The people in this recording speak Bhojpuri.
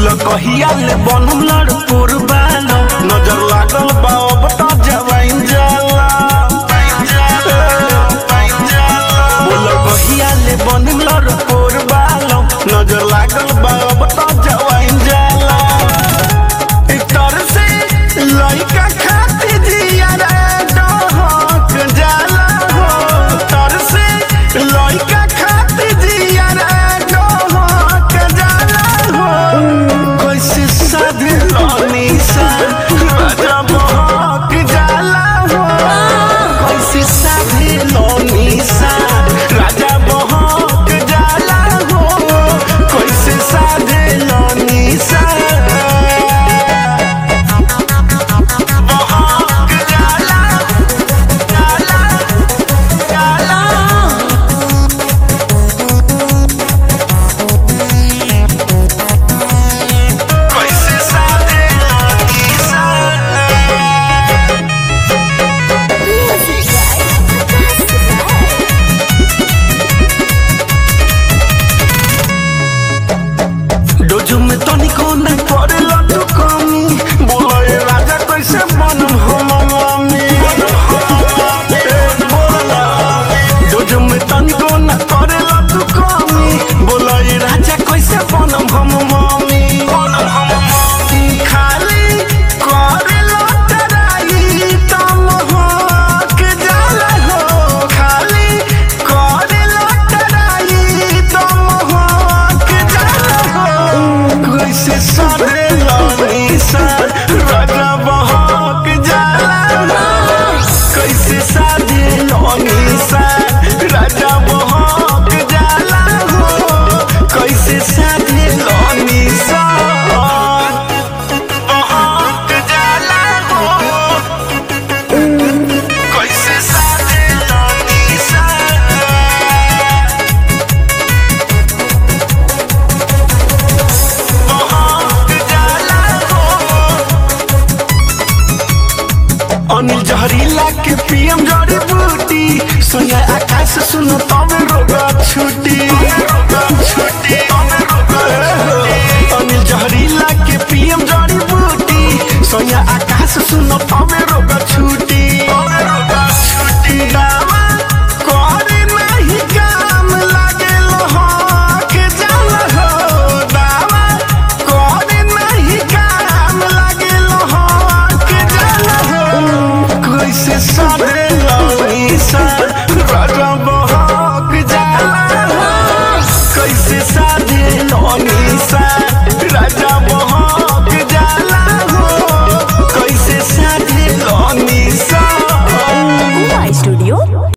कहिया ले बनम लड़पुर बालो नजर लागल बा अब त जवाइन जाला बोल कहिया ले बनम लड़पुर बालो नजर लागल बा अब त जवाइन जाला इतर से लइका खाती जिया रे डहक जाला हो तर से लइका खाती जिया रे डहक जाला हो कैसे साधे लनी सा राजा बहक जाला हो कैसे साधे लनी सा राजा बहक जाला हो कैसे साधे लनी सा बहक जाला जाला जाला कैसे साधे लनी सा Music डोजू में तनिको न करेला तू कमी बोले राजा कैसे बनम हम मामी डोजू में तनिको न करेला तू कमी बोले राजा कैसे बनम हम मामी खाली करेला तराई तम हक जाला हो खाली करेला तराई तम हक जाला हो कैसे साधे लानी सा राजा बहक जाला कैसे साधे लानी सा राजा बहक जाला हो कैसे साधे लानी सा बहक जाला हो कैसे साधे लानी सा अनिल जहरीला के पीएम जड़ी बूटी सोया आकाश सुनो तो